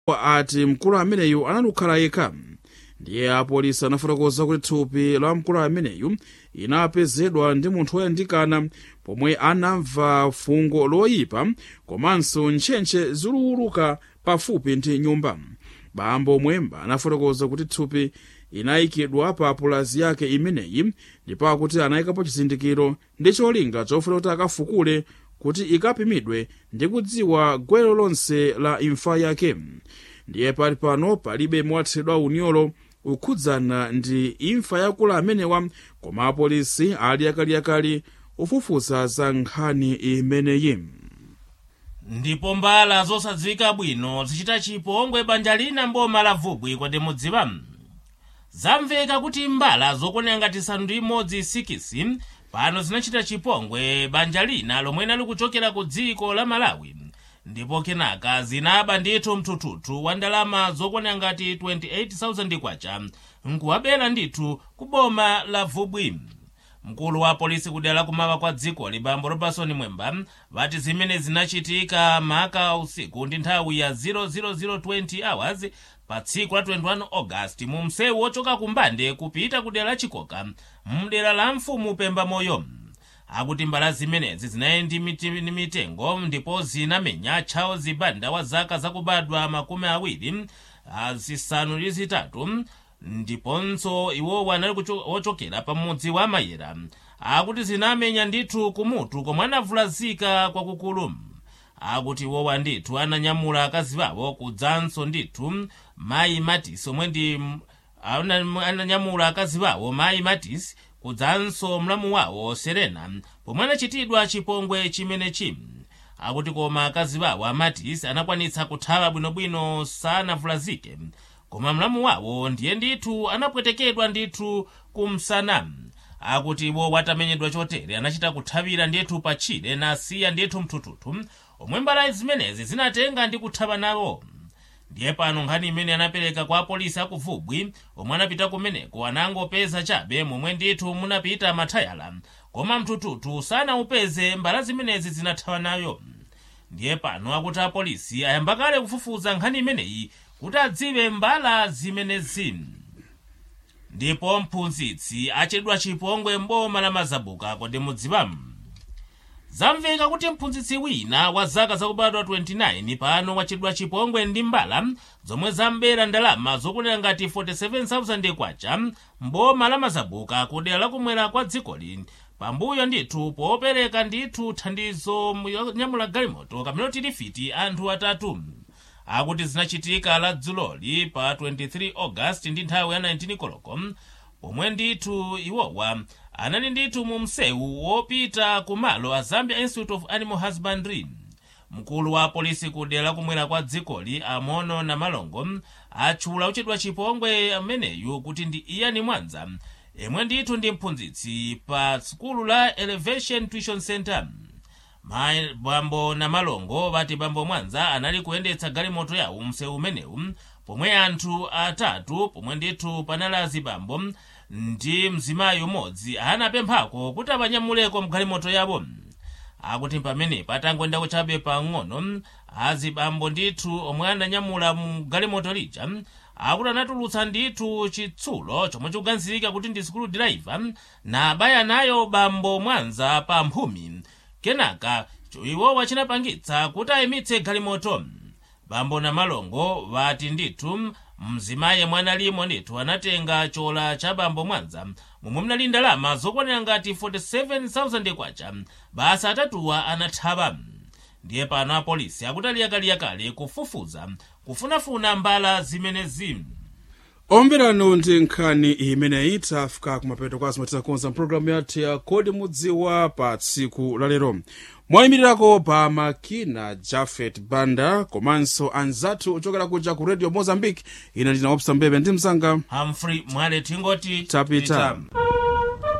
ati mkulu ameneyu analukhala yekha ndiye apolisi anafotokoza kuti thupi la mkulu ameneyu inapezedwa ndi munthu woyandikana pomwe anamva fungo loyipa komanso ntchentche zikuwuluka pafupi ndi nyumba bambo mwemba anafotokoza kuti thupi inayikidwa pa pulazi yake imeneyi ndipo akuti anayikapo chizindikiro ndi cholinga chofuna kuti akafukule kuti ikapimidwe ndi kudziwa gwero lonse la imfa yake ndiye pali pano palibe mowathedwa unyolo ukhudzana ndi imfa yakulu amenewa koma apolisi ali akaliyakali ufufuza za nkhani imeneyi ndipo mbala zosadziwika bwino zichita chipongwe banja lina mboma la vubwi kodi mudziwa zamveka kuti mbala zokwanira ngati isanu ndi imodzi sikisi pano zinachita chipongwe banja lina lomwe linali kuchokera ku dziko la malawi ndipo kenaka zinaba ndithu mthuthuthu wa ndalama zokwanira ngati 28,000 kwacha nkuwabera ndithu ku boma la vubwi mkulu wa polisi kudera la kumawa kwa dzikoli bambo robertson mwemba vati zimene zinachitika maka usiku ndi nthawi ya 00020 hours pa tsiku la 21 august mu msewu wochoka kumbande kupita kudera la chikoka mdera la mfumu pemba moyo akuti mbala zimenezi zinali ndi miti- ndi mitengo ndipo zinamenya tchawo zibanda wa zaka zakubadwa makumi awiri ah, zisanu ndi zitatu ndiponso iwowo anali kucho- wochokera pamudzi wa mayera akuti zinamenya ndithu kumutu komwe anavulazika kwakukulu akuti iwowa ndithu ananyamula akazi bawo kudzanso ndithu mayi matisi omwe ndi ana- ananyamula akazi bawo mayi matisi kudzanso mlamu wawo serena pomwe anachitidwa chipongwe chimenechi akuti koma akazi bawo amatisi anakwanitsa kuthawa bwinobwino sanavulazike koma mlamu wawo ndiye ndithu anapwetekedwa ndithu kumsana akuti iwo watamenyedwa chotere anachita kuthawira ndithu patchire nasiya ndithu mthuthuthu omwe mbala zimenezi zinatenga ndi kuthawa nawo ndiye pano nkhani imene anapereka kwa apolisi akuvubwi omwe anapita kumeneko anangopeza chabe momwe ndithu munapita mathayala koma mthuthuthu sanaupeze mbala zimenezi zinathawa nayo ndiye pano akuti apolisi ayamba kale kufufuza nkhani imeneyi kuti adziwe mbala zimenezi ndipo mphunzitsi achedwa chipongwe mboma la mazabuka kodi mudziwa zamveka kuti mphunzitsi wina wa zaka zakubadwa 29 pano wachedwa chipongwe ndi mbala zomwe zambera ndalama zokwanira ngati 47,000 kwacha mboma la mazabuka kudera lakumwera kwa dzikoli pambuyo ndithu popereka ndithu thandizo yonyamula galimoto kamene tilifiti anthu atatu akuti zinachitika la dzuloli pa 23 august ndi nthawi ya 19 koloko pomwe ndithu iwowa anali ndithu mu msewu wopita kumalo a zambia institute of animal husbandry mkulu wa polisi kudera lakumwera kwa dzikoli amono na malongo atchula uchedwa chipongwe ameneyu kuti ndi iyani mwanza yemwe ndithu ndi mphunzitsi pa sukulu la elevation tuition center mayi bambo na malongo vati bambo mwanza anali kuyendetsa galimoto yawo msewu umenewu pomwe anthu atatu pomwe ndithu panali azibambo ndi mzimayi umodzi anapemphako kuti apanyamuleko mgalimoto yawo akuti pamenepo atangoyendako chabe pang'ono azibambo ndithu omwe ananyamula mu galimoto lija akuti anatulutsa ndithu chitsulo chomwe chikuganizirika kuti ndi sikulu driver na abaya nayo bambo mwanza pa mphumi kenaka iwowa chinapangitsa kuti ayimitse galimoto bambo na malongo vati ndithu mzimayi mwana limo ndithu anatenga chola cha bambo mwanza momwe mnali ndalama zokwanira ngati 47,000 kwacha basa atatuwa anathawa ndiye pano apolisi akuti aliyakaliakale kufufuza kufunafuna mbala zimenezi omberano ndi nkhani imeneyi tafika kumapeto kwa zimene tizakonza mpulogalamu yathu ya kodi mudziwa pa tsiku lalero mwayimirirako pa makina jafet banda komanso anzathu ochokera kuja ku radio mozambique ine ndina opsa mbebe ndi mzanga humphrey mwale tingoti Tapita. Pita.